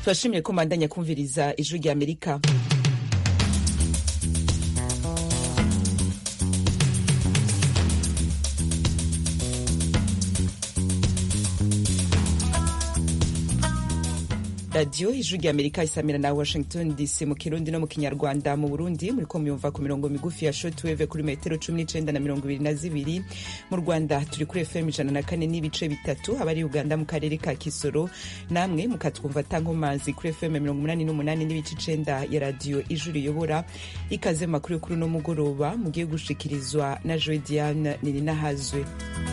turashimye ko mbandanya kumviriza ijwi rya amerika radiyo ijwi rya amerika isamira na washington dc mu kirundi no mu kinyarwanda mu burundi muriko muyumva ku mirongo migufi ya shortwave kuri metero cumi n'icenda na mirongo ibiri na zibiri mu rwanda turi kuri fm ijana na kane n'ibice bitatu abari uganda mu karere ka kisoro namwe mukatwumva tankomazi kuri fm mirongo umunani n'umunani n'ibice icenda ya radiyo ijwi riyobora ikaze makuru yo kuri uno mugoroba mugiye gushikirizwa na joe diane nininahazwe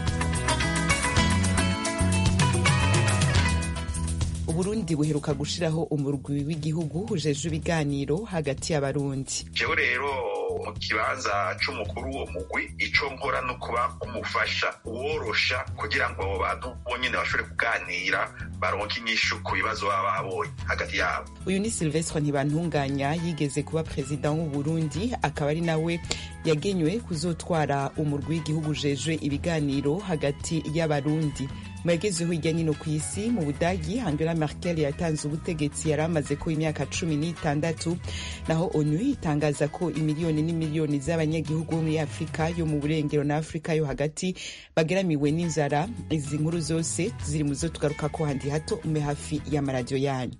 uburundi buheruka gushiraho umurwi w'igihugu ujejwe ibiganiro hagati y'abarundi jewe rero mu kibanza c'umukuru w'uwo mugwi ico nkora no kuba umufasha uworosha kugira ngo abo bantu bonyene bashobore kuganira baronke inyishu ku bibazo baba babonye hagati yabo uyu ni silvestre ntibantunganya yigeze kuba perezida w'uburundi akaba ari nawe yagenywe kuzotwara umurwi w'igihugu ujejwe ibiganiro hagati y'abarundi mu yagezeho hirya nyino ku isi mu budagi angela merkel yatanze ubutegetsi yari amaze ko imyaka cumi n'itandatu naho onu itangaza ko imiliyoni n'imiliyoni z'abanyagihugu bo muri afurika yo mu burengero na afurika yo hagati bageramiwe n'inzara izi nkuru zose ziri mu zo tugaruka ko handi hato ume hafi y'amaradiyo yanyu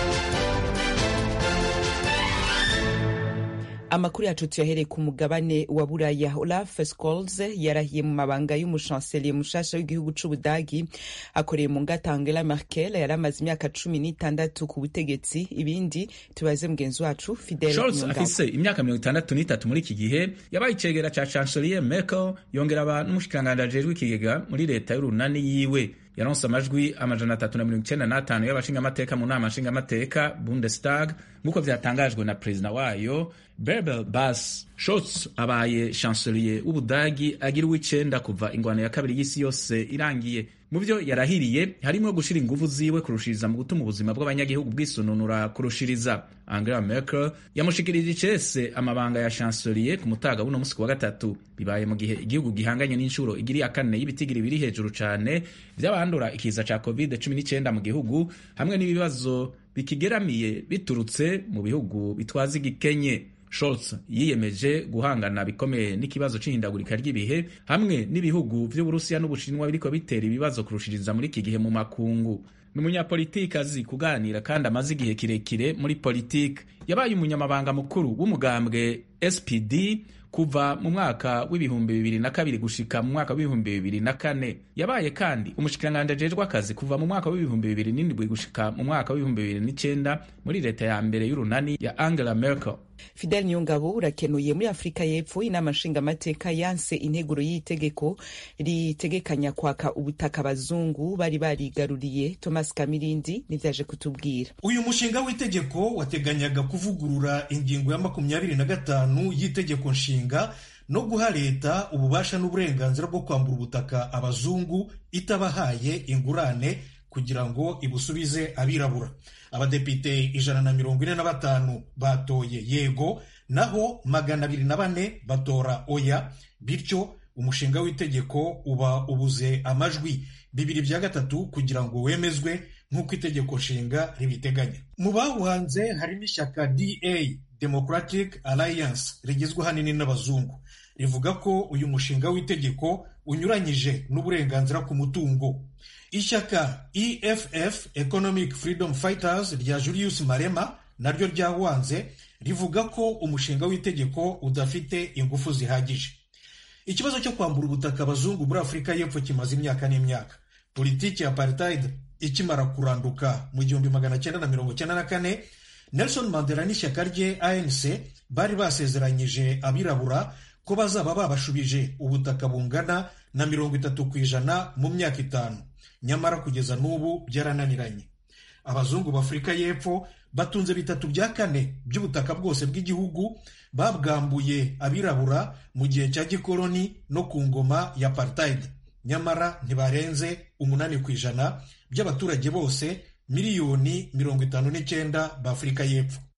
amakuru yacu tuyahereye ku mugabane wa buraya olaf scholz yarahiye mu mabanga y'umushanseliye mushasha w'igihugu c'ubudagi akoreye mu ngata angela merkel yari amaze imyaka cumi n'itandatu ku butegetsi ibindi tubaze mugenzi wacu fidel Scholz afise imyaka mirongo itandatu n'itatu muri iki gihe yabaye icegera ca chancelier merkel yongera aba n'umushikiranganji ajejwe ikigega muri leta y'urunani yiwe yaronse amajwi amajana atatu na mirongo icenda n'atanu y'abashingamateka mu nama nshingamateka bundestag nk'uko vyatangajwe na perezida wayo berbel bas Scholz abaye chancelier w'ubudagi agira uw'icenda kuva ingwano ya kabiri y'isi yose irangiye mu vyo yarahiriye harimwo gushira inguvu ziwe kurushiriza mu gutuma ubuzima bw'abanyagihugu bwisununura kurushiriza angela merkel yamushikirije icese amabanga ya chancelier ku mutaga w'uno musi wa gatatu bibaye mu gihe igihugu gihanganye n'inshuro igiri ya kane y'ibitigiri biri hejuru cane vy'abandura ikiza ca covid 19 mu gihugu hamwe n'ibibazo bikigeramiye biturutse mu bihugu bitwaza igikenye Scholz yiyemeje guhangana bikomeye n'ikibazo c'ihindagurika ry'ibihe hamwe n'ibihugu vy'Uburusiya n'Ubushinwa biriko bitera ibibazo kurushiriza muri iki gihe mu makungu. Ni umunyapolitiki azi kuganira kandi amaze igihe kirekire muri politiki. Yabaye umunyamabanga mukuru w'umugambwe SPD kuva mu mwaka w'ibihumbi bibiri na kabiri gushika mu mwaka w'ibihumbi bibiri na kane yabaye kandi umushikiranganji ajejwe akazi kuva mu mwaka w'ibihumbi bibiri n'indwi gushika mu mwaka w'ibihumbi bibiri n'icenda muri leta ya mbere y'urunani ya Angela Merkel fidel niyongabo urakenuye muri afurika y'epfo inama nshingamateka yanse integuro y'itegeko ritegekanya kwaka ubutaka abazungu bari barigaruriye thomas kamirindi nivyaje kutubwira uyu mushinga w'itegeko wateganyaga kuvugurura ingingo ya makumyabiri na gatanu y'itegeko nshinga no guha leta ububasha n'uburenganzira bwo kwambura ubutaka abazungu itabahaye ingurane kugira ngo ibusubize abirabura abadepite ijana na mirongo ine na batanu batoye yego naho magana abiri na bane batora oya bityo umushinga w'itegeko uba ubuze amajwi bibiri bya gatatu kugira ngo wemezwe nk'uko itegeko nshinga ribiteganya mu bawuhanze harimo ishyaka da democratic alliance rigizwe ahanini n'abazungu rivuga ko uyu mushinga w'itegeko unyuranyije n'uburenganzira ku mutungo ishyaka eff economic freedom fighters rya julius marema naryo ryawanze rivuga ko umushinga w'itegeko udafite ingufu zihagije ikibazo cyo kwambura ubutaka abazungu muri afurika y'epfo kimaze imyaka n'imyaka politiki ya apartheid ikimara kuranduka mu gihumbi magana cyenda na mirongo cyenda na kane nelson mandela n'ishyaka rye anc bari basezeranyije abirabura ko bazaba babashubije ubutaka bungana na mirongo itatu ku ijana mu myaka itanu nyamara kugeza n'ubu byarananiranye abazungu b'afurika y'epfo batunze bitatu bya kane by'ubutaka bwose bw'igihugu babwambuye abirabura mu gihe cya gikoloni no ku ngoma ya apartheid nyamara ntibarenze umunani ku ijana by'abaturage bose miliyoni mirongo itanu n'icyenda b'afurika y'epfo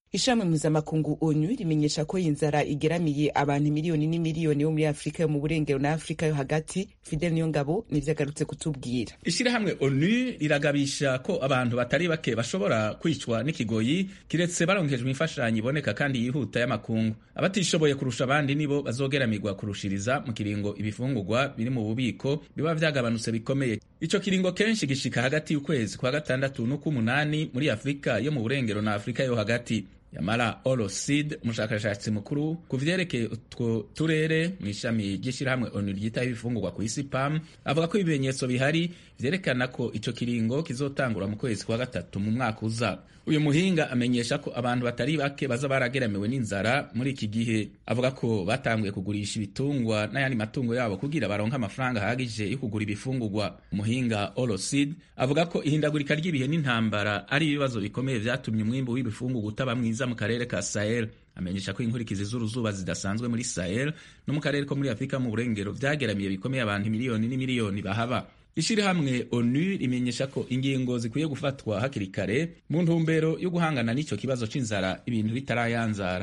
ishami mpuzamakungu onu rimenyesha ko inzara igeramiye abantu miliyoni n'imiliyoni bo muri afurika yo mu burengero na afurika yo hagati fidel niyo ngabo nivyo agarutse kutubwira ishirahamwe onu riragabisha ko abantu batari bake bashobora kwicwa n'ikigoyi kiretse baronkejwe imfashanyo iboneka kandi yihuta y'amakungu abatishoboye kurusha abandi nibo bazogeramirwa kurushiriza mu kiringo ibifungurwa biri mu bubiko biba vyagabanutse bikomeye ico kiringo kenshi gishika hagati y'ukwezi kwa gatandatu n'uk'umunani muri afurika yo mu burengero na afurika yo hagati yamara olosid umushakashatsi mukuru ku vyerekeye utwo turere mu ishami ry'ishirahamwe onu ryitaho ibifungurwa ku isi pam avuga ko ibimenyetso bihari vyerekana ko ico kiringo kizotangura mu kwezi kwa gatatu mu mwaka uza uyu muhinga amenyesha ko abantu batari bake baza barageramiwe n'inzara muri iki gihe avuga ko batanguye kugurisha ibitungwa n'ayandi matungo yabo kugira baronke amafaranga ahagije yo kugura ibifungurwa umuhinga olosid avuga ko ihindagurika ry'ibihe n'intambara ari ibibazo bikomeye vyatumye umwimbu w'ibifungurwa utaba mwiza mu karere ka sahel amenyesha ko inkurikizi z'uruzuba zidasanzwe muri sahel no mu karere ko muri afurika mu burengero vyageramiye bikomeye abantu miliyoni n'imiliyoni bahaba ishirahamwe onu rimenyesha ko ingingo zikwiye gufatwa hakiri kare mu ntumbero yo guhangana n'ico kibazo c'inzara ibintu bitarayanzara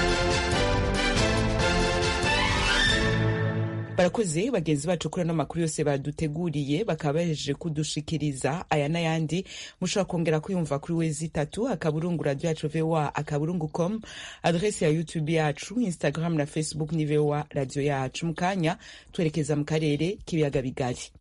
barakoze bagenzi bacu kuri ano makuru yose baduteguriye bakaba bahejeje kudushikiriza aya n'ayandi mushobora kongera kuyumva kuri wezi itatu akaburungu radio yacu voa akaburungu com adresi ya youtube yacu instagram na facebook ni voa radio yacu mu kanya twerekeza mu karere k'ibiyaga bigari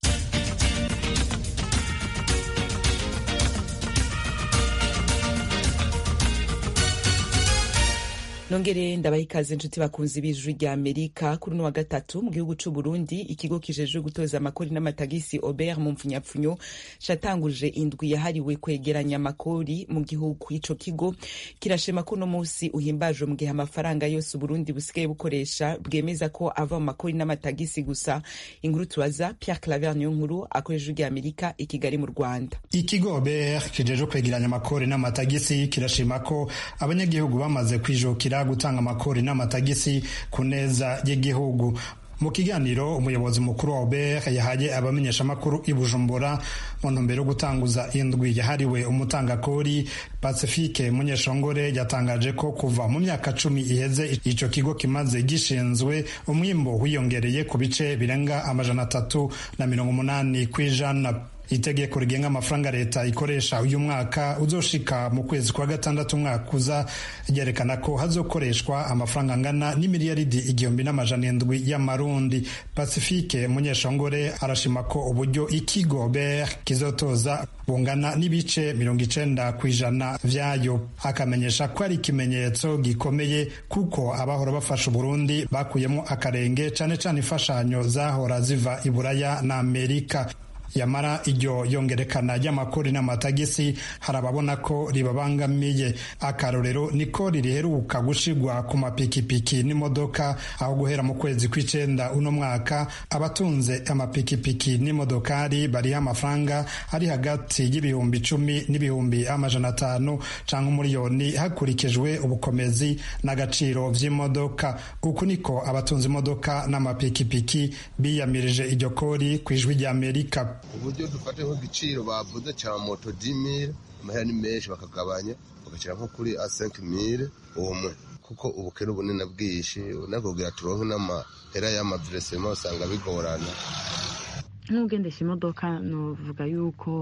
nongere ndabaha ikaze inshuti bakunzi b'ijwi rya amerika kuri uno wa gatatu mu gihugu c'u burundi ikigo kijejwe gutoza amakori n'amatagisi obert mu mpfunyapfunyo catanguje indwi yahariwe kwegeranya amakori mu gihugu ico kigo kirashima ko uno musi uhimbajwe mu gihe amafaranga yose uburundi busigaye bukoresha bwemeza ko ava mu makori n'amatagisi gusa inkuru tubaza pierre claver niyo nkuru akoresha ijwi rya amerika i kigali mu rwanda ikigo obert kijejwe kwegeranya amakori n'amatagisi kirashima ko abanyagihugu bamaze kwijukira gutanga amakori n'amatagisi ku neza y'igihugu mu kiganiro umuyobozi mukuru wa obert yahaye abamenyeshamakuru i bujumbura mu ntumbero yo gutanguza indwi yahariwe umutangakori pacifique munyeshongore yatangaje ko kuva mu myaka cumi iheze ico kigo kimaze gishinzwe umwimbo wiyongereye ku bice birenga amajana atatu na mirongo umunani kw'ijana itegeko rigenga amafaranga leta ikoresha uyu mwaka uzoshika mu kwezi kwa gatandatu umwaka uza ryerekana ko hazokoreshwa amafaranga angana n'imiliyaridi igihumbi n'amajana indwi y'amarundi pacifique munyeshongore arashima ko uburyo ikigo ber kizotoza bungana n'ibice mirongo icenda ku ijana vyayo akamenyesha ko ari ikimenyetso gikomeye kuko abahora bafasha uburundi bakuyemo akarenge cane cane imfashanyo zahora ziva i buraya na amerika yamara iryo yongerekana ry'amakori n'amatagisi hari ababona ko ribabangamiye akarorero niko ririheruka gushigwa ku mapikipiki n'imodoka aho guhera mu kwezi kw'icenda uno mwaka abatunze amapikipiki n'imodokari bariho amafaranga ari hagati y'ibihumbi icumi n'ibihumbi amajana atanu canke umuriyoni hakurikijwe ubukomezi n'agaciro vy'imodoka uku niko abatunze imodoka n'amapikipiki biyamirije iryo kori kw'ijwi ry'amerika uburyo dufate nk'igiciro bavuze cya moto dimire amahera ni menshi bakagabanya bagashyira nko kuri a senke mire umwe kuko ubukene ubunini bwinshi unakubwira turonke n'amahera y'amaviresema usanga bigorana nk'ugendesha imodoka nuvuga yuko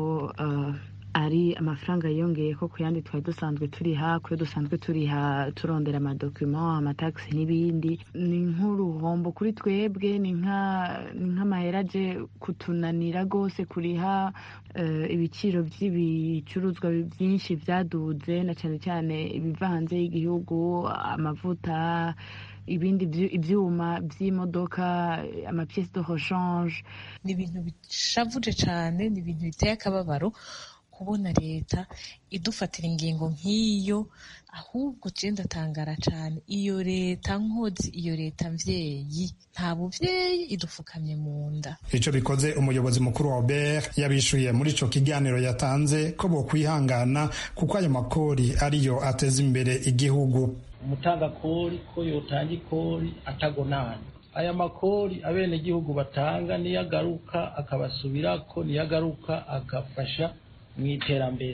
ari amafaranga yiyongeye ko ku yandi twari dusanzwe turiha kuyo dusanzwe turiha turondera amadokima amatagisi n'ibindi ni nk'uruhombo kuri twebwe ni nk'amahera aje kutunanira rwose kuriha ibiciro by'ibicuruzwa byinshi byaduze na cyane cyane ibiva hanze y'igihugu amavuta ibindi ibyuma by'imodoka amapiyesi de rechange ni ibintu bishavuje cyane ni ibintu biteye akababaro kubona leta idufatira ingingo nk'iyo ahubwo je ndatangara cyane iyo leta nkozi iyo leta mvyeyi nta buvyeyi idufukamye mu nda ico bikoze umuyobozi mukuru wa Obert yabishuye muri ico kiganiro yatanze ko bokwihangana kuko ayo makori ariyo ateza imbere igihugu umutangakori ko yotanga ikori atagonana aya makori abenegihugu batanga niyo agaruka akabasubirako niyo agaruka agafasha mu iterambere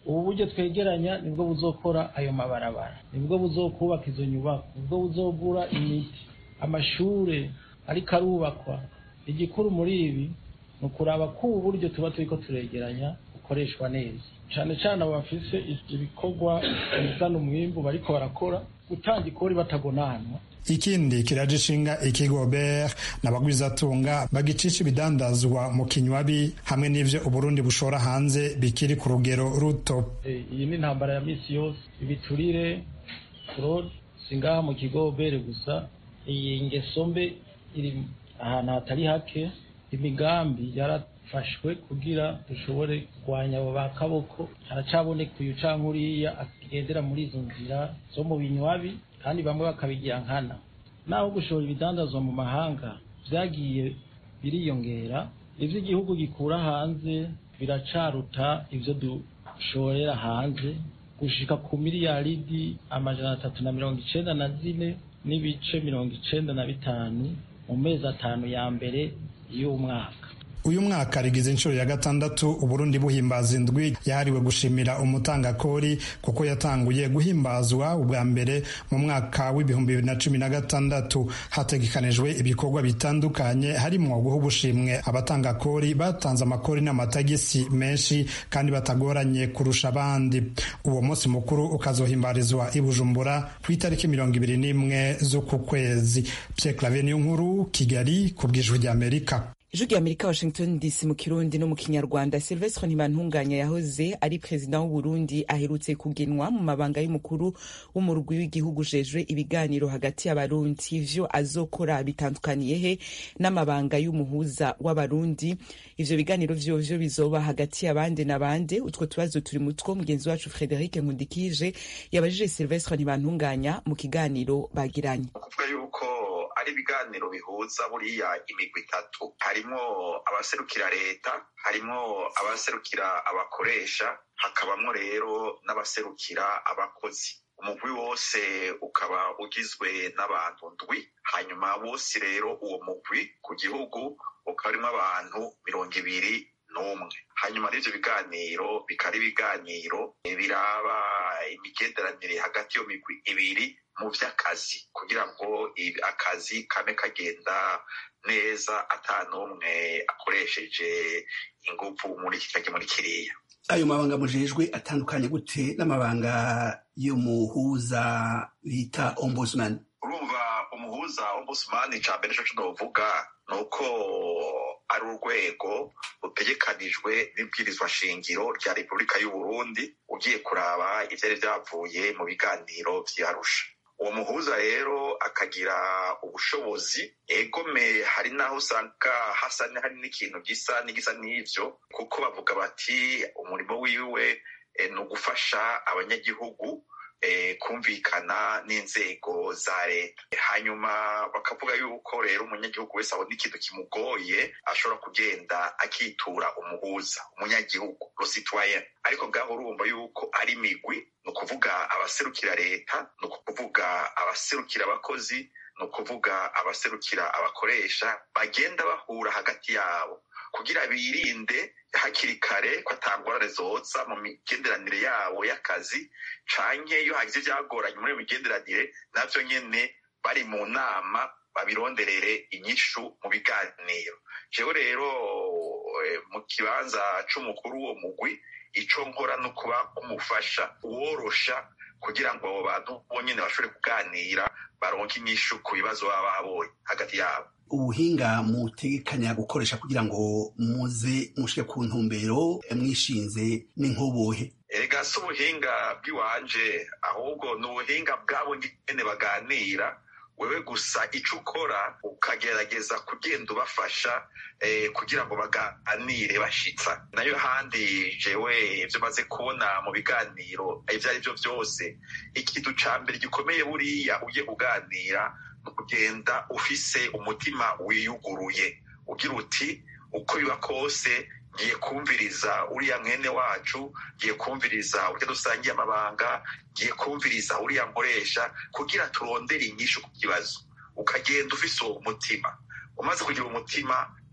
ubu buryo twegeranya nibwo buzokora ayo mabarabara nibwo buzokubaka izo nyubako nibwo buzogura imiti amashure ariko arubakwa igikuru muri ibi ni ukuraba ko ubu buryo tuba turiko turegeranya bukoreshwa neza cane cane abo bafise ibikorwa bizana umwimbu bariko barakora gutanga ikori batagonanwa ikindi kiraje ishinga ikigo ber n'abagwizatunga bagicisha ibidandazwa mu kinywabi hamwe n'ivyo uburundi bushora hanze bikiri ku rugero ruto iyi ni intambara ya misi yose ibiturire fraude singaha mu kigo bere gusa iyi ngeso mbe iri ahantu hatari hake imigambi yarafashwe kugira dushobore kurwanya abo ba kaboko haracaboneka uyu canke uriya agendera muri izo nzira zo mu binywabi kandi bamwe bakabigira nkana naho gushora ibidandazwa mu mahanga vyagiye biriyongera ivyo igihugu gikura hanze biracaruta ivyo dushorera hanze gushika ku miliyaridi amajana atatu na mirongo icenda na zine n'ibice mirongo icenda na bitanu mu mezi atanu ya mbere y'umwaka uyu mwaka rigize inshuro ya gatandatu uburundi buhimbaza indwi yahariwe gushimira umutangakori kuko yatanguye guhimbazwa ubwa mbere mu mwaka w'ibihumbi bibiri na cumi na gatandatu hategekanijwe ibikorwa bitandukanye harimo guha ubushimwe abatangakori batanze amakori n'amatagisi menshi kandi batagoranye kurusha abandi uwo munsi mukuru ukazohimbarizwa i bujumbura ku itariki mirongo ibiri n'imwe z'uku kwezi pierre clave niyo nkuru kigali ku bw'ijwi ry'amerika ijwi rya amerika washington dc mu kirundi no mu kinyarwanda silvestre ntibantunganya yahoze ari perezida w'uburundi aherutse kugenwa mu mabanga y'umukuru w'umurwi w'igihugu ujejwe ibiganiro hagati y'abarundi ivyo azokora bitandukaniye he n'amabanga y'umuhuza w'abarundi ivyo biganiro vyovyo bizoba hagati y'abande n'abande utwo tubazo turi mutwo mugenzi wacu frederic nkundikije yabajije silvestre ntibantunganya mu kiganiro bagiranye ari ibiganiro bihuza buriya imigwi itatu harimo abaserukira leta harimo abaserukira abakoresha hakabamo rero n'abaserukira abakozi umugwi wose ukaba ugizwe n'abantu ndwi hanyuma bose rero uwo mugwi ku gihugu ukaba urimo abantu mirongo ibiri n'umwe hanyuma n'ivyo biganiro bikaba ibiganiro biraba imigenderanire hagati y'iyo migwi ibiri mu vy'akazi kugira ngo akazi kame kagenda neza ata n'umwe akoresheje inguvu muri iki canke muri kiriya ayo mabanga mujejwe atandukanye gute n'amabanga y'umuhuza bita ombudsman urumva umuhuza ombudsman ica mbere nico novuga ni uko ari urwego rutegekanijwe n'ibwirizwa shingiro rya repubulika y'uburundi ugiye kuraba ivyari vyavuye mu biganiro vy'arusha uwo muhuza rero akagira ubushobozi egome hari n'aho usanga hasa hari n'ikintu gisa n'igisa n'ivyo kuko bavuga bati umurimo wiwe ni ugufasha abanyagihugu kumvikana n'inzego za leta hanyuma bakavuga yuko rero umunyagihugu wese abona ikintu kimugoye ashobora kugenda akitura umuhuza umunyagihugu rositwayen ariko ngaho urumva yuko ari imigwi ni ukuvuga abaserukira leta ni ukuvuga abaserukira abakozi ni ukuvuga abaserukira abakoresha bagenda bahura hagati yabo kugira birinde hakiri kare ko atangorane zoza mu migenderanire yabo y'akazi canke iyo hagize ivyagoranye muri iyo migenderanire navyo nyene bari mu nama babironderere inyishu mu biganiro jewe rero mu kibanza c'umukuru w'uwo mugwi ico nkora no kuba umufasha uworosha kugira ngo abo bantu bonyene bashobore kuganira baronke inyishu ku bibazo baba babonye hagati yabo ubuhinga mutegekanya gukoresha kugira ngo muze mushike ku ntumbero mwishinze n'inkobohe erega si ubuhinga bw'iwanje ahubwo ni ubuhinga bwabo nyene baganira wewe gusa ico ukora ukagerageza kugenda ubafasha eh, kugira ngo baganire bashitsa nayo handi jewe ivyo maze kubona mu biganiro ivyo ari vyo vyose ikintu ca mbere gikomeye buriya ugiye kuganira ni ukugenda ufise umutima wiyuguruye ugira uti uko biba kose ngiye kumviriza uriya mwene wacu ngiye kumviriza urya dusangiye amabanga ngiye kumviriza uriya nkoresha kugira turondere inyishu ku kibazo ukagenda ufise uwo mutima umaze kugira umutima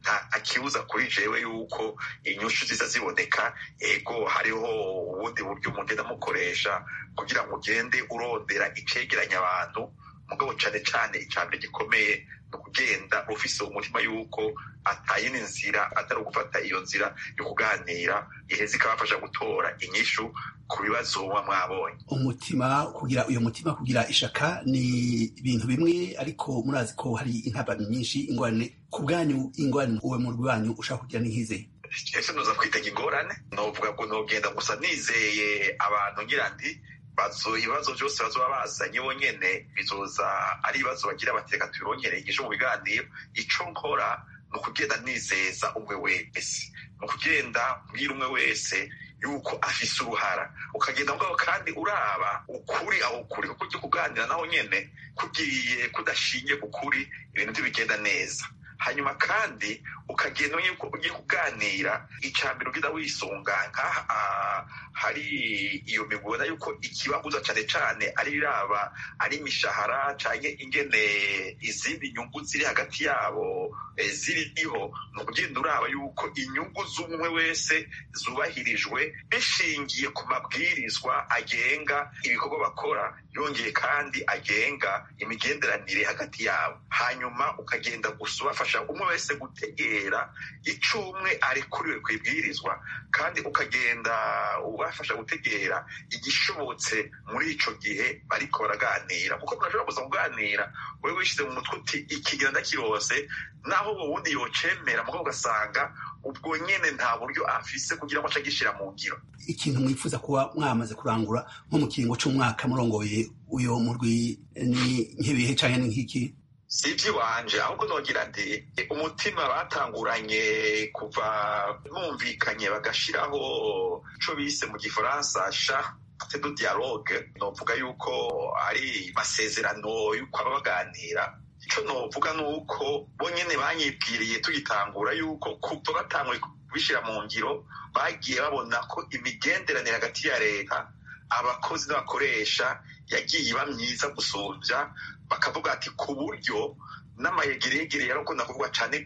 nta kibuza kuri jewe yuko inyushu ziza ziboneka ego hariho ubundi buryo mugenda mukoresha kugira ngo ugende urondera icegeranya abantu mugabo cane cane icambere gikomeye ni ukugenda ufise umutima yuko atayindi nzira atari ugufata iyo nzira yo kuganira iheza ikabafasha gutora inyishu ku bibazo muba mwabonye umutima kugira uyo mutima kugira ishaka ni ibintu bimwe ariko murazi ko hari intabamyi nyinshi ingorane ku bwanyu ingorane uwe mu rwanyu ushaka kugira n'ihize ese noza kwitega ingorane novuga ngo nogenda gusa nizeye abantu ngira ndi bazo ibibazo byose bazoba bazanye bonyene bizoza ari ibibazo bagira bateka tubirongere igisho mu biganiro ico nkora ni ukugenda nizeza umwe wese ni ukugenda mbwira umwe wese yuko afise uruhara ukagenda mugabo kandi uraba ukuri aho ukuri kuko ujya kuganira naho nyene kugiye kudashingiye ku kuri ibintu ntibigenda neza hanyuma kandi ukagenda yuko ugiye kuganira icambere ugenda wisunga nk'aha hari iyo migubona yuko ikibabuza cane cane ari biraba ari imishahara canke ingene izindi nyungu ziri hagati yabo ziriho ni ukugenda uraba yuko inyungu z'umwe wese zubahirijwe bishingiye ku mabwirizwa agenga ibikorwa bakora yongeye kandi agenga imigenderanire hagati yabo hanyuma ukagenda gusa ubafasha umwe wese gutegera ico umwe arekuriwe ku ibwirizwa kandi ukagenda ubafasha gutegera igishobotse muri ico gihe bariko baraganira kuko murashobora kuza kuganira wewe wishize mu mutwe uti ikigira ndakirose naho uwo wundi yocemera mugabo ugasanga ubwo nyene nta buryo afise kugira ngo ace agishira mu ngiro ikintu mwifuza kuba mwamaze kurangura nko mu kiringo c'umwaka murongoye uyo murwi ni nk'ibihe canke ni nk'iki si iby'iwanje ahubwo nogira nti umutima batanguranye kuva bumvikanye bagashiraho ico bise mu gifaransa sha de dialogue novuga yuko ari masezerano yuko aba baganira ico novuga ni uko bonyene banyibwiriye tugitangura yuko kuva batanguye kubishira mu ngiro bagiye babona ko imigenderanire hagati ya leta abakozi n'abakoresha yagiye iba myiza gusumvya bakavuga ati ku buryo n'amayegeregere yarakunda kuvugwa cane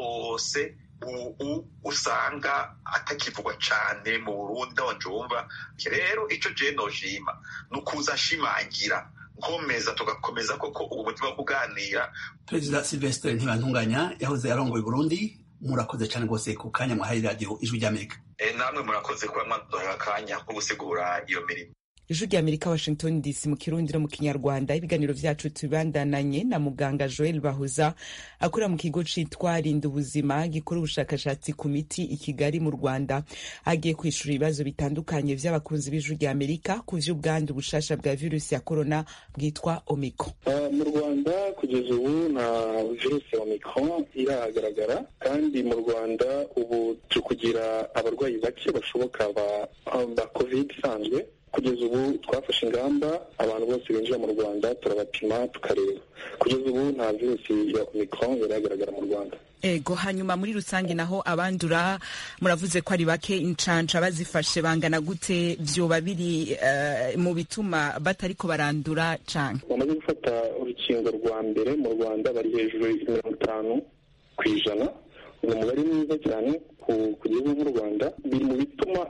rwose ubu usanga atakivugwa cane mu burundi aho njumva rero ico je noshima ni ukuza ashimangira nkomeza tugakomeza koko ubu mutima wo kuganira perezida silvestre ntibantunganya yahoze arongoye burundi murakoze cane rwose ku kanya mwahaye radiyo ijwi ry'amerika namwe murakoze kuba mwaduhaye akanya ko gusigura iyo mirimo ijwi rya amerika washington dc mu kirundi no mu kinyarwanda ibiganiro vyacu tubibandananye na muganga joel bahuza akorera mu kigo citwa rinda ubuzima gikora ubushakashatsi ku miti i kigali mu rwanda agiye kwishura ibibazo bitandukanye vy'abakunzi b'ijwi rya amerika ku vy'ubwandu bushasha bwa virusi ya korona bwitwa omicron uh, mu rwanda kugeza ubu nta virusi ya omicron irahagaragara kandi mu rwanda ubu turi kugira abarwayi bake bashoboka ba, ba covid isanzwe kugeza ubu twafashe ingamba abantu bose binjira mu rwanda turabapima tukareba kugeza ubu nta virusi ya omicron iragaragara mu rwanda ego hanyuma muri rusange naho abandura muravuze ko ari bake incanca bazifashe bangana gute vyoba biri uh, mu bituma batariko barandura canke bamaze gufata urukingo rwa mbere mu rwanda bari hejuru ya mirongo itanu ku ijana ni umubare mwiza cyane ku gihugu nk'u rwanda biri mu bituma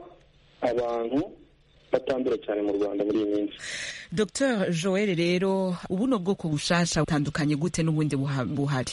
abantu batandura cyane mu rwanda muri iyi minsi dr joel rero ubuno bwoko bushasha butandukanye gute n'ubundi buhari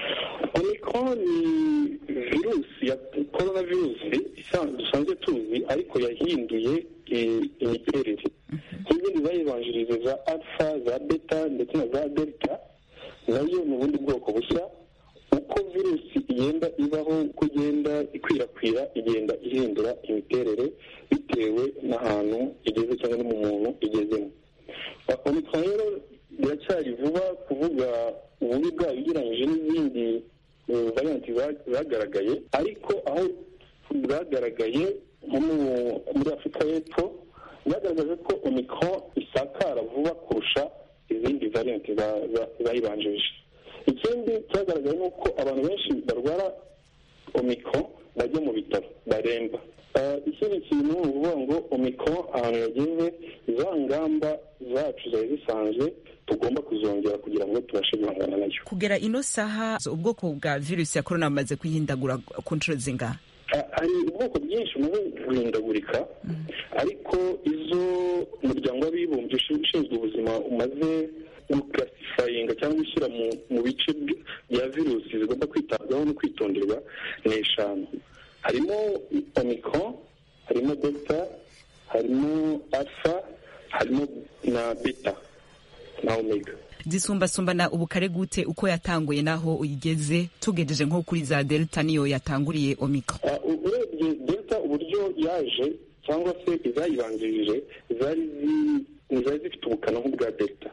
omicron ni virusi ya korona virusi dusanzwe tuzi ariko yahinduye imiterere nk'izindi zayibanjirije za alpha za beta ndetse na za delta nayo ni ubundi bwoko bushya uko virusi igenda ibaho uko igenda ikwirakwira igenda ihindura imiterere bitewe n'ahantu igeze cyangwa no mu muntu igezemo omicron rero biracyari vuba kuvuga ububi bwayo ugereranyije n'izindi varianti zagaragaye ariko aho bwagaragaye nko muri afurika y'epfo byagaragaje ko omicron isakara vuba kurusha izindi varianti zayibanjirije ikindi cyagaragaye ni uko abantu benshi barwara omicron bajya mu bitaro baremba ikindi kintu ni ukuvuga ngo omicron ahantu yageze za ngamba zacu zari zisanzwe tugomba kuzongera kugira ngo tubashe guhangana nayo kugera ino saha ubwoko bwa virusi ya korona bumaze kwihindagura ku nshuro zingahe hari ubwoko bwinshi bumaze guhindagurika ariko izo umuryango w'abibumbye ushinzwe ubuzima umaze gukarasifayinga cyangwa gushyira mu bice bya virusi zigomba kwitabwaho no kwitonderwa ni eshanu harimo omicron harimo delta harimo alpha harimo na beta na omega zisumbasumbana ubukare gute uko yatanguye naho uyigeze tugejeje nko kuri za delta niyo yatanguriye omicron urebye delta uburyo yaje cyangwa se izayibanjirije zari zari zifite ubukana nk'ubwa delta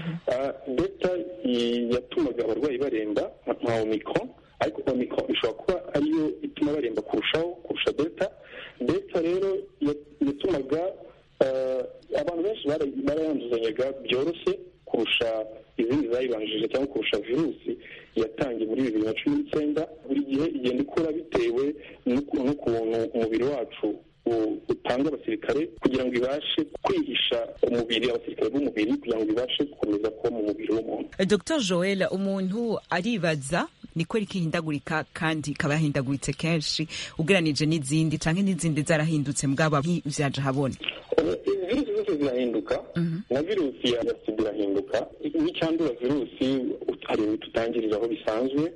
delta yatumaga abarwayi baremba nka omicron ariko omicron ishobora kuba ariyo ituma baremba kurushaho kurusha delta delta rero yatumaga abantu benshi barayanduzanyaga byoroshye kurusha izindi zayibanjije cyangwa kurusha virusi yatangiye muri bibiri na cumi n'icyenda buri gihe igenda ikura bitewe n'ukuntu umubiri wacu utanga abasirikare kugira ngo ibashe kwihisha umubiri abasirikare b'umubiri kugira ngo ibashe gukomeza kuba mu mubiri w'umuntu dr joel umuntu aribaza ni ko rikihindagurika kandi ikaba yahindaguritse kenshi ugeranije n'izindi cyangwa n'izindi zarahindutse mbwaba vyaje habona virusi zose zirahinduka na virusi ya sida irahinduka n'icyandura virusi hari imiti utangiriraho bisanzwe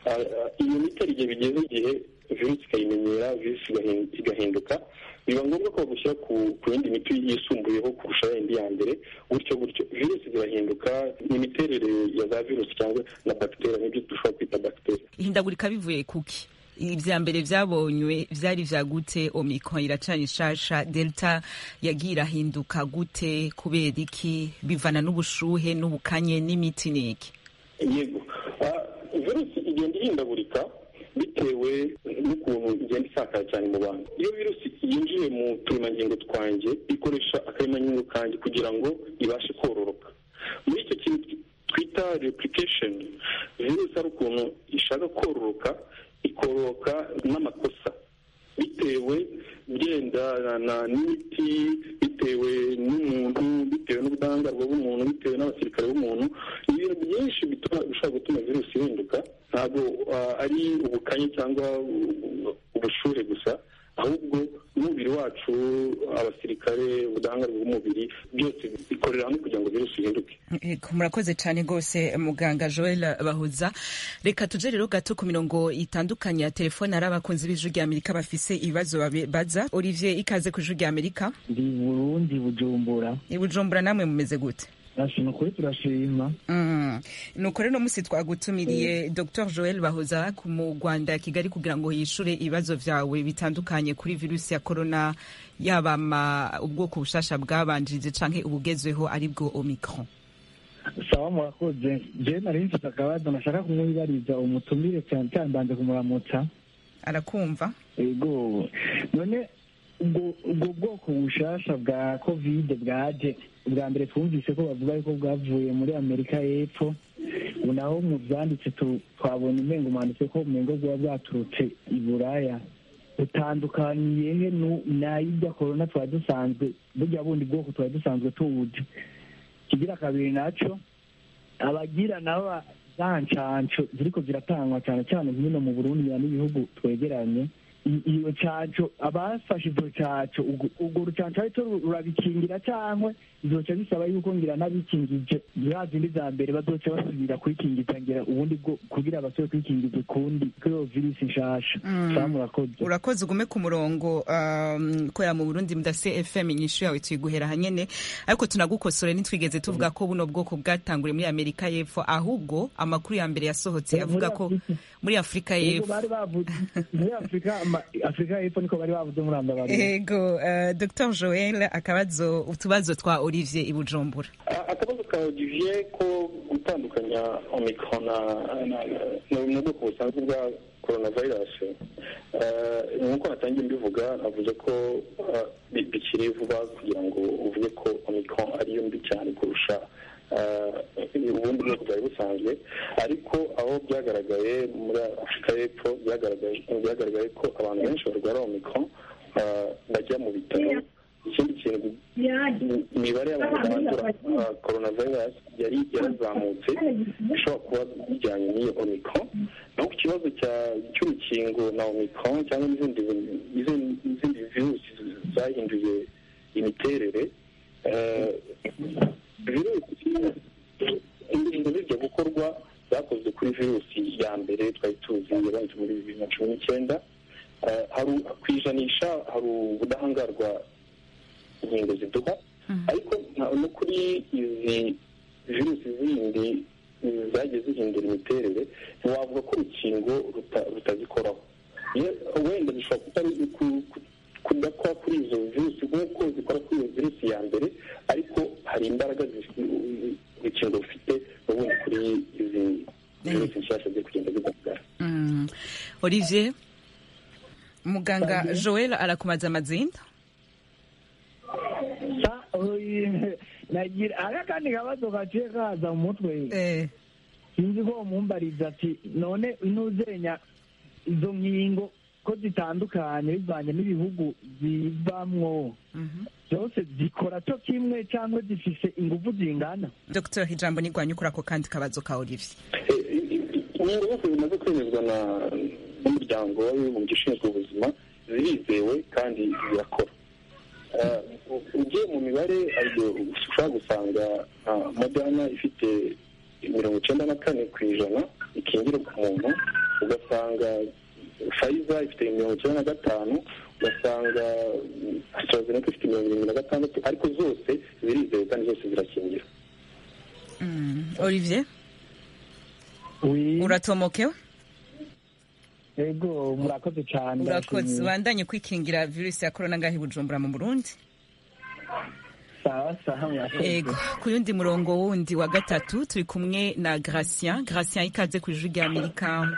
iyo miti hari igihe bigeze igihe virusi ikayimenyera virusi igahinduka biba ngombwa ko bagushyira ku yindi miti yisumbuyeho kurusha yindi ya mbere gutyo gutyo virusi zirahinduka n'imiterere ya za virusi cyangwa na bagiteri nibyo dushobora kwita bagiteri ihindagurika bivuye kuki ibya mbere byabonywe byari vya gute omicron iracana ishasha delta yagiye irahinduka gute kubera iki bivana n'ubushuhe n'ubukanye n'imiti niki yego virusi igenda ihindagurika bitewe n'ukuntu igenda isakara cyane mu bantu iyo virusi yinjiye mu turemangingo twanjye ikoresha akaremangingo kanjye kugira ngo ibashe kororoka muri icyo kintu twita replication virusi ari ukuntu ishaka kororoka ikororoka n'amakosa bitewe bigendana n'imiti bitewe n'umuntu bitewe n'ubudahangarwa bw'umuntu bitewe n'abasirikare b'umuntu ibintu byinshi bishobora gutuma virusi ihinduka ntabwo ari ubukanye cyangwa ubushure gusa ahubwo n'umubiri wacu abasirikare ubudahangarwa bw'umubiri byose bikorera hamwe kugira ngo virusi ihinduke murakoze cyane rwose muganga joel bahuza reka tuje rero gato ku mirongo itandukanye ya telefone hari abakunzi b'ijwi rya amerika bafise ibibazo baza olivier ikaze ku ijwi rya amerika ndi burundi bujumbura i bujumbura namwe mumeze gute ni ukuri turashima ni ukuri no munsi twagutumiriye dr joel bahoza mu rwanda ya kigali kugira ngo yishure ibibazo byawe bitandukanye kuri virusi ya korona yaba ubwoko bushasha bwabanjirije canke ubugezweho ari bwo omicron sawa murakoze jewe nari mfite akabazo nashaka kumwibariza umutumire cyane cyane mbanze kumuramutsa arakumva ego none ubwo bwoko bushasha bwa kovide bwaje ubwa mbere twumvise ko bavuga yuko bwavuye muri amerika y'epfo ubu naho mu byanditse twabonye umengo mwanditse ko umengo bwaba bwaturutse i buraya butandukaniye he n'ay'ibya korona twari dusanzwe burya bundi bwoko twari dusanzwe tuwuzi kigira kabiri naco abagira nabo za ncanco ziriko ziratangwa cyane cyane hino mu burundi n'ibihugu twegeranye iyo canco abafashe izo canco urwo rucanco ariko rurabikingira cyangwa bizoca bisaba yuko ngira n'abikingije za zindi za mbere bazoca basubira kwikingiza ngira ubundi bwo kugira basubire kwikingiza ukundi kuri iyo virusi nshasha saa murakoze urakoze ugume ku murongo korera mu burundi mudase fm inyishu yawe tuyiguhera hanyene ariko tunagukosore ntitwigeze tuvuga ko buno bwoko bwatanguriye muri amerika y'epfo ahubwo amakuru ya mbere yasohotse avuga ko muri afurika y'epfo muri afurika afurika y'epfo niko bari bavuze muri andabari ego dr joel akabazo utubazo twa olivier i bujumbura akabazo ka olivier ko gutandukanya omicron n'ubwoko busanzwe bwa coronavirus nk'uko natangiye mbivuga navuze ko bikiri vuba kugira ngo uvuge ko omicron ariyo mbi cyane kurusha ubundi bwoko bwari busanzwe ariko aho byagaragaye muri afurika y'epfo byagaragaye ko abantu benshi barwara omicron bajya mu bitaro ikindi kintu imibare y'abantu bandura coronavirus yari yarazamutse ishobora kuba bijyanye n'iyo omicron naho ku kibazo cy'urukingo na omicron cyangwa n'izindi n'izindi virusi zahinduye imiterere virusi ingingo zijya gukorwa zakozwe kuri virusi ya mbere twari tuzi yabanje muri bibiri na cumi n'icyenda ku ijanisha hari ubudahangarwa inkingo ziduha ariko no kuri izi virusi zindi zagiye zihindura imiterere ntiwavuga ko urukingo rutazikoraho wenda bishobora kudakora kuri izo virusi nk'uko zikora kuri iyo virusi ya mbere ariko hari imbaraga urukingo rufite n'ubundi kuri izi virusi nshyashya ziri kugenda zigaragara olivier muganga joel arakumaza amazinda nagira hari akandi kabazo gaciye kaza mu mutwe sinzi ko mumbariza ati none intuzenya izo nkingo ko zitandukanye bivanye n'ibihugu zivamwo zose zikora cyo kimwe cyangwa zifise ingufu zingana dr ijambo nigwanye ukora ako kandi kabazo ka olivier inkingo zose zimaze kwemezwa n'umuryango w'abibumbye ushinzwe ubuzima zirizewe kandi zirakora ugiye mu mibare ushobora gusanga moderna ifite mirongo icyenda na kane ku ijana ikingira ku muntu ugasanga fayiza ifite mirongo icyenda na gatanu ugasanga astrazeneca ifite mirongo irindwi na gatandatu ariko zose zirizewe kandi zose zirakingira olivier uratomokewe ego murakoze cyane urakoze ubandanye kwikingira virusi ya korona ngaho i bujumbura mu burundi sawa sawa murakoze ego ku yundi murongo wundi wa gatatu turi kumwe na gratien gratien ikaze ku ijwi rya amerika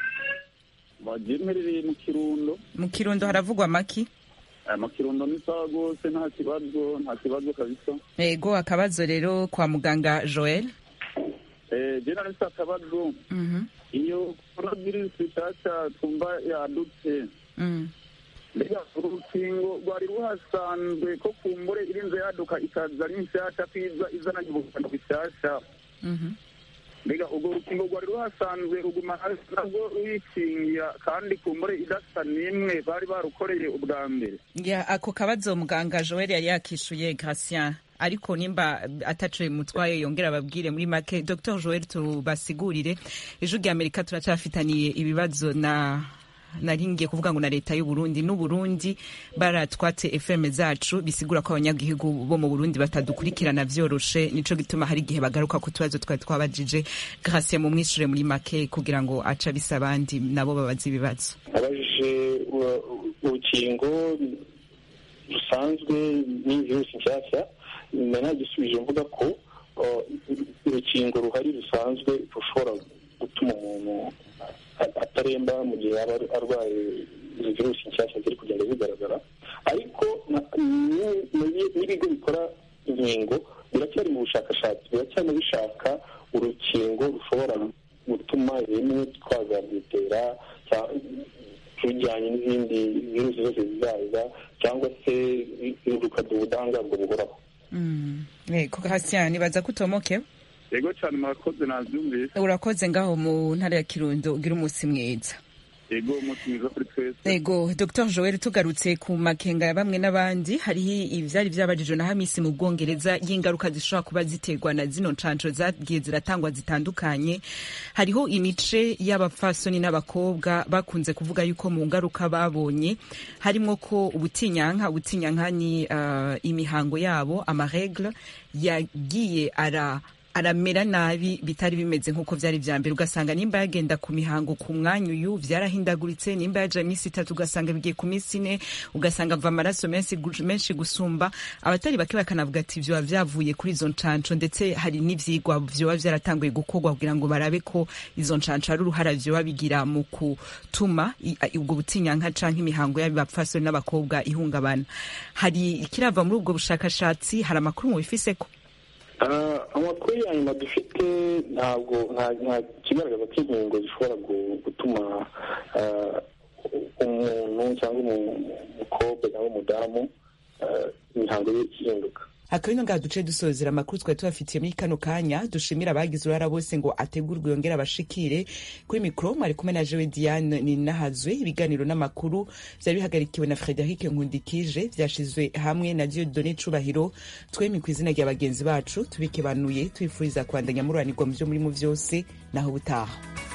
bagemerereye mu kirundo mu kirundo haravugwa amaki mu kirundo ni sawa rwose nta kibazo nta kibazo kabisa ego akabazo rero kwa muganga joel jena nisa akabazo iyo korona virusi nshyashya twumva yadutse mbega urukingo rwari ruhasanzwe ko kumbure irinze yaduka ikaza ari nshyashya kwiza izana ubukana bushyashya mbega urwo rukingo rwari ruhasanzwe ruguma nabwo ruyikingira kandi kumbure idasa n'imwe bari barukoreye ubwa mbere ya ako kabazo muganga joel yari yakishuye gratien ariko nimba atacoye mutwaye yongera ababwire muri make dr joel tubasigurire ejo rya amerika turacyafitaniye ibibazo na naringiye kuvuga ngo na leta y'u Burundi n'u Burundi baratwatse FM zacu bisigura ko abanyagihugu bo mu Burundi batadukurikirana vyoroshe nico gituma hari igihe bagaruka ku tubazo twari twabajije grâce mu mwishure muri make kugira ngo aca bisa abandi nabo babaza ibibazo abajije urukingo rusanzwe n'ivirusi nshyashya nta gisubije mvuga ko urukingo ruhari rusanzwe rushobora gutuma umuntu ataremba mu gihe yaba arwaye izo virusi nshyashya ziri kugenda zigaragara ariko n'ibigo bikora inkingo biracyari mu bushakashatsi biracyari bishaka urukingo rushobora gutuma rimwe twazarwitera rujyanye n'izindi virusi zose zizaza cyangwa se rukaduha ubudahangarwa buhoraho yego hasi nibaza ko utomokewe yego cyane murakoze nabyumvise urakoze ngaho mu ntara ya kirundo ugira umunsi mwiza yego umunsi mwiza kuri twese yego dr joel tugarutse ku makenga ya bamwe n'abandi hariho ivyari vyabajijwe na hamisi mu bwongereza y'ingaruka zishobora kuba ziterwa na zino ncanco zagiye ziratangwa zitandukanye hariho imice y'abapfasoni n'abakobwa bakunze kuvuga yuko mu ngaruka babonye harimwo ko ubutinyanka ubutinyanka ni uh, imihango yabo amaregle yagiye ara aramera nabi bitari bimeze nk'uko byari bya mbere ugasanga nimba yagenda ku mihango ku mwanya uyu byarahindaguritse nimba yaja iminsi itatu ugasanga bigiye ku minsi ine ugasanga ava amaraso menshi menshi gusumba abatari bake bakanavuga ati vyoba vyavuye kuri izo ncanco ndetse hari n'ivyigwa vyoba vyaratanguye gukorwa kugira ngo barabe ko izo ncanco ari uruhara vyoba bigira mu gutuma ubwo butinyanka canke imihango y'abapfasoni n'abakobwa ihungabana hari ikirava muri ubwo bushakashatsi hari amakuru mubifiseko amakuru ya nyuma dufite ntabwo nta kigaragaza ko inkingo zishobora gutuma umuntu cyangwa umukobwa cyangwa umudamu akaba ino ngaha duce dusozera amakuru twari tubafitiye muri kano kanya dushimira abagize uruhara bose ngo ategurwe yongere abashikire kuri mikoro mwari kumwe na jewe diane ninahazwe ibiganiro n'amakuru vyari bihagarikiwe na frederic nkundikije vyashizwe hamwe na diodone cubahiro twemi ku izina rya bagenzi bacu tubikebanuye tubifuriza kubandanya mururanirwa mu vyo murimo vyose naho butaha